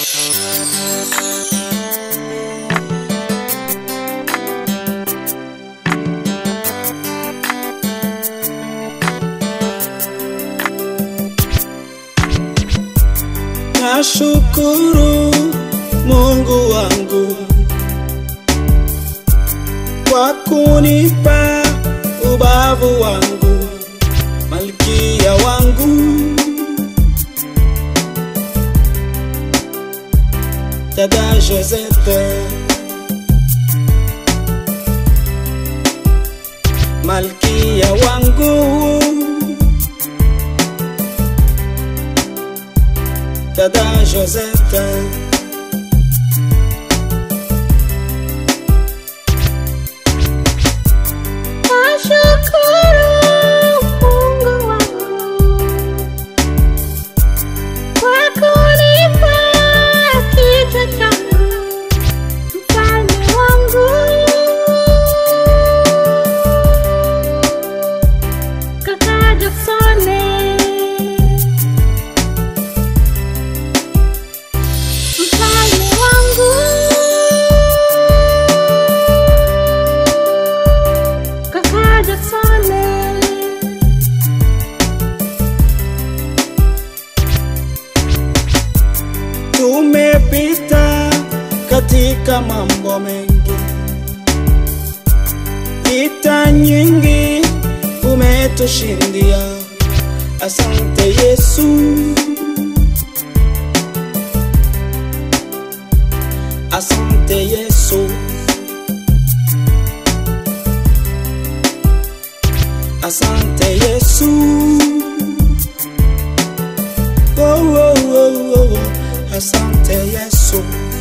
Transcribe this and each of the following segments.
Nashukuru Mungu wangu kwa kunipa ubavu wangu, malkia wangu, dada Josette, malkia wangu, dada Josette. Nashukuru Mungu wangu kwa kunipa kichwa changu, mfalme wangu, kaka Jacksone, mfalme wangu, kaka Jacksone. Tumepita katika mambo mengi, vita nyingi umetushindia. Asante Yesu, asante Yesu, asante Yesu. Oh, oh, oh, oh, oh. Asante Yesu.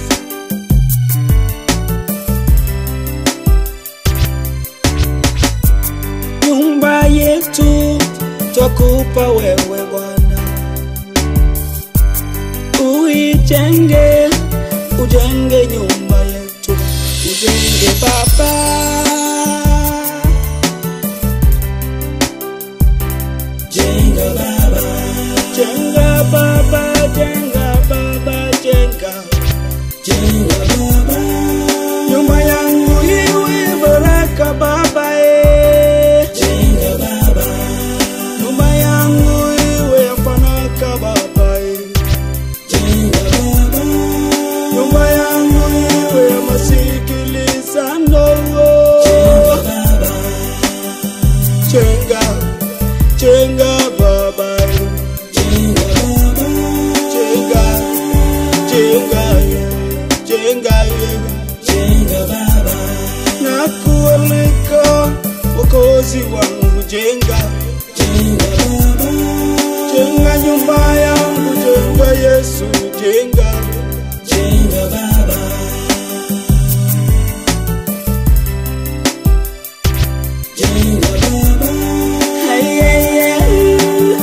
Nyumba yetu twakupa wewe Bwana, uijenge, ujenge nyumba yetu, ujenge Baba. Jenga Baba, jenga Baba, jenga Baba, jenga, jenga Baba. Nyumba yangu iwe baraka Baba, eh. Jenga Baba. Nyumba yangu iwe fanaka Baba, eh. Jenga Baba. Nyumba yangu iwe masikilizano. Jenga Baba. Jenga, jenga Baba, eh. Jenga Baba. Jenga, jenga, eh. jenga, eh. jenga Baba. Nakualika Mwokozi wangu, jenga, jenga Baba. Jenga nyumba yangu, jenga Yesu, jenga, jenga Baba. Jenga Baba. Hey, hey, hey.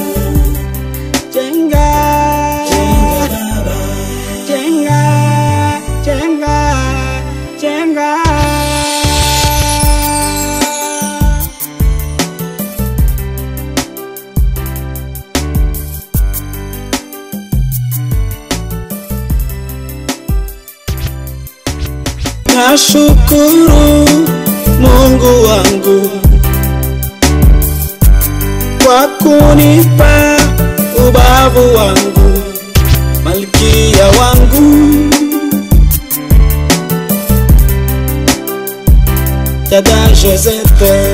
Jenga. Jenga Baba. Jenga, jenga, jenga. Nashukuru Mungu wangu kwa kunipa ubavu wangu, malkia wangu, dada Josette,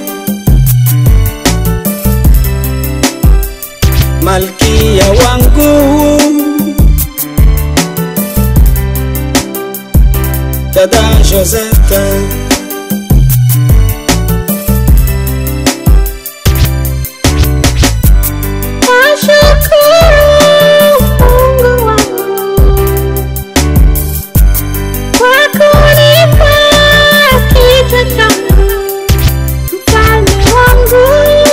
malkia wangu, dada Josette. Nashukuru Mungu wangu kwa kunipa kichwa changu, mfalme wangu,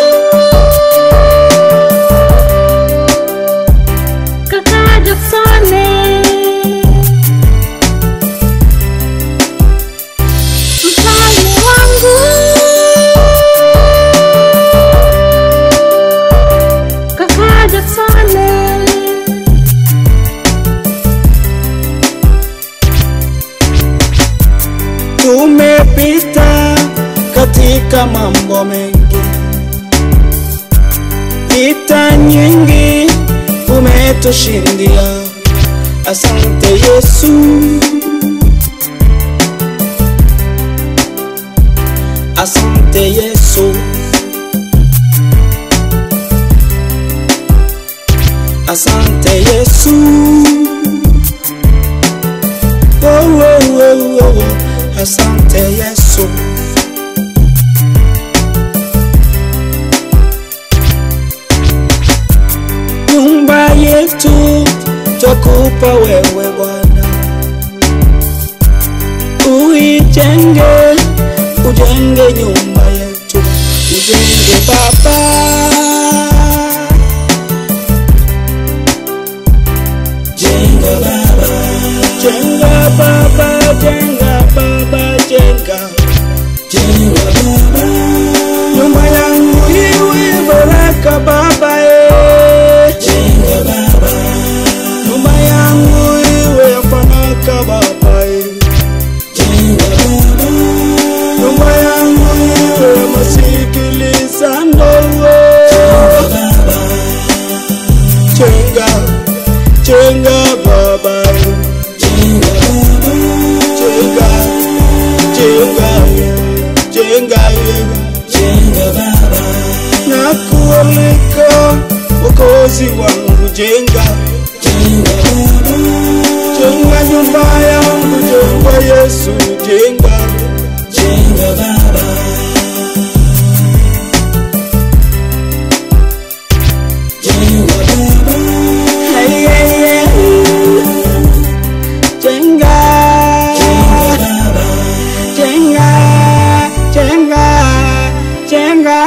kaka Jacksone, katika mambo mengi. Vita nyingi umetushindia, asante Yesu. Asante Yesu. Asante Yesu. Oh, oh, oh, oh. Asante Yesu. Nyumba yetu twakupa wewe Bwana, uijenge, ujenge nyumba yetu, ujenge Baba. Jenga Baba, jenga Baba, jenga Baba, jenga, jenga Baba. Nyumba yangu iwe baraka Baba, eh. Jenga Baba. Nyumba yangu iwe ya fanaka Baba, eh. Jenga Baba. Nyumba yangu iwe ya masikilizano, eh. Jenga, jenga Baba, eh. Jenga, jenga, jenga, jenga Baba. Nakualika Mwokozi wangu, jenga, jenga Baba. Jenga nyumba yangu, jenga Yesu, jenga, jenga Baba. Jenga Baba. Hey, hey, hey. Jenga, jenga, jenga, jenga.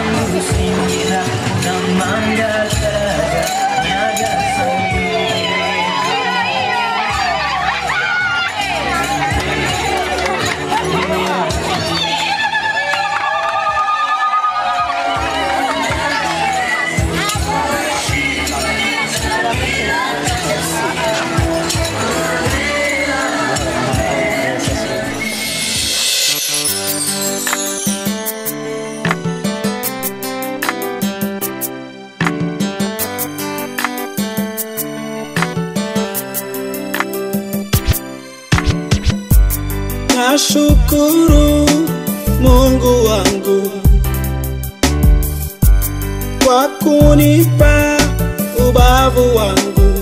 Singira unamanda saga Nyagasani Nashukuru Mungu wangu kwa kunipa ubavu wangu